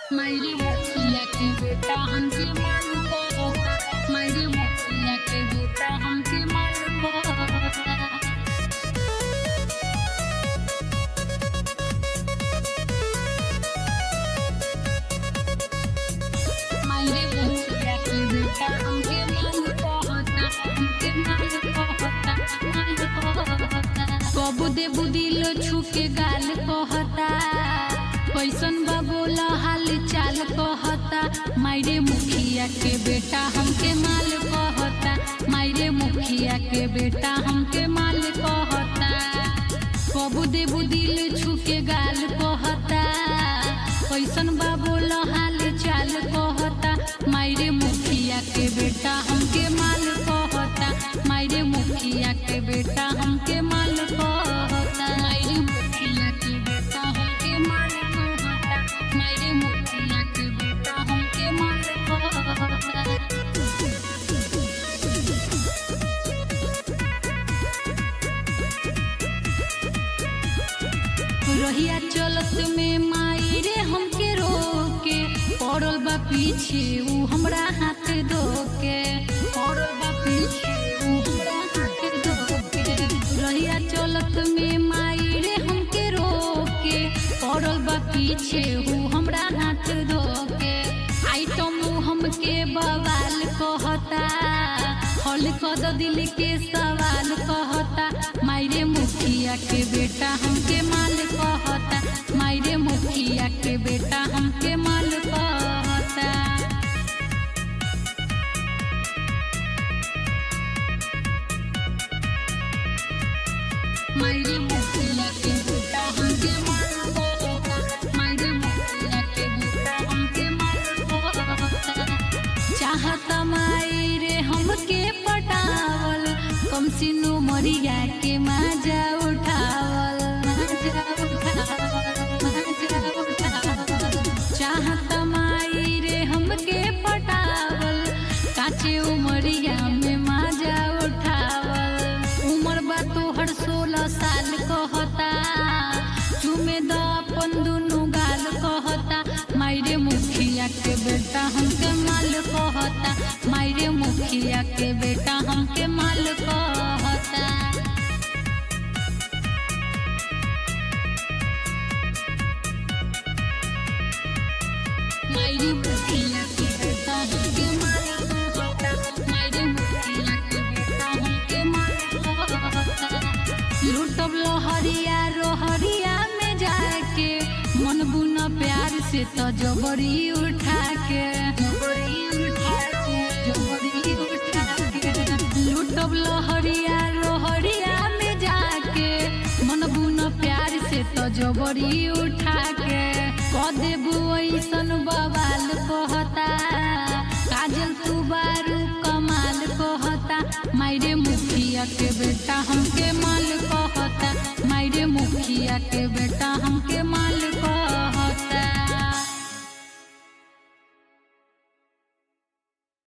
मेरी मुखिया के बेटा हमके माल को मेरी मुखिया के बेटा हमके माल को मेरे मुखिया के बेटा हमके माल कहता हमके माल कहता माल कहता कबू दे बुदिलो छुके गाल कहता कैसन बा बोला हाल चाल कहता मायरे मुखिया के बेटा हमके माल कहता मायरे मुखिया के बेटा हमके माल कहता कबू दे बुदिल छुके गाल कहता कैसन बा बोला हाल चाल कहता मायरे मुखिया के बेटा हमके माल कहता मायरे मुखिया के बेटा हमके माल कहता मायरे मुखिया के बेटा हमके माल कहता मायरे मुखिया के बेटा हमके माल कहता रहिया चलत में माई रे हमके रोके पड़ल बा पीछे ऊ हमरा हाथ धोके पड़ल बा पीछे ऊ हमरा हाथ धोके रहिया चलत में माई रे हमके रोके पड़ल बा पीछे ऊ हमरा हाथ धोके आइटम ऊ हमके बवाल कहता हल कद दिल के सवाल कहता मायरे मुखिया के बेटा हमके माल कहता मायरे मुखिया के बेटा हमके माल कहता मायरे मुखिया के बेटा हमके माल कहता मायरे मुखिया के बेटा हमके माल कहता चाहता माई रे हमके पटावल कम सिनु मरिया के माजा उठावल माजा उठावल माजा उठावल चाहता माई रे हमके पटावल काचे उमरिया में माजा उठावल उमर बा तोहर सोलह साल कहता चुमे द अपन दुनु गाल कहता मायरे मुखिया के बेटा हमके माल कहता मायरे मुखिया के बेटा हमके माल कहता मायरे मुखिया के बेटा हमके माल कहता मायरे मुखिया के बेटा हमके माल कहता लूटब लोहरिया रोहरिया में जाके मन बुना प्यार से तो जबरी उठा के जबरी उठा के जबरी उठा के लूटब लोहरिया रोहरिया में जाके मन बुना प्यार से तो जबरी उठा के कह देबू ऐसन बवाल कहता काजल तू बारू कमाल कहता मायरे मुखिया के बेटा हमके माल कहता मायरे मुखिया के बेटा